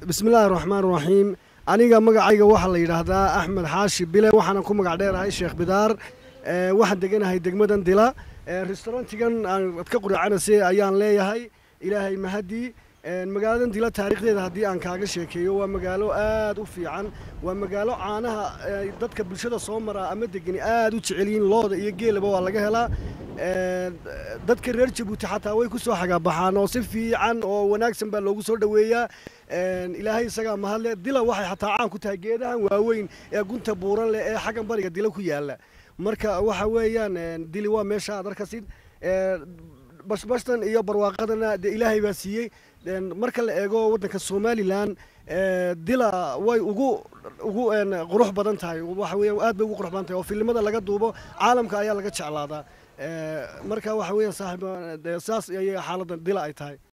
bismillaahi raxmaan raxiim aniga magacayga waxaa la yidhaahdaa axmed xaashi bile waxaana ku magac dheerahay sheekh bidaar waxaan deganahay degmadan dila restaurantigan aad ka quracanase ayaan leeyahay ilaahay mahadii magaaladan dila taariikhdeeda haddii aan kaaga sheekeeyo waa magaalo aad u fiican waa magaalo caanaha dadka bulshada soo maraa ama degani aad u jecelyihiin looda iyo geelaba waa laga helaa dadka reer jabuuti xataa way ku soo xagaabaxaan oo si fiican oo wanaagsan baa loogu soo dhoweeyaa ilaahay isagaa mahadle dila waxay xataa caan ku tahay geedahan waaweyn ee gunta buuran leh ee xaggan bariga dila ku yaala marka waxa weeyaan dili waa meesha aad arkasid bashbashtan iyo barwaaqadana dee ilaahay baa siiyey marka la eego waddanka somalilan dila way ugu ugu qurux badan tahay waxa weeyaan aad bay ugu qurux badan tahay oo filimada laga duubo caalamka ayaa laga jeclaadaa marka waxa weeyaan saaxiib saas ayay xaaladda dila ay tahay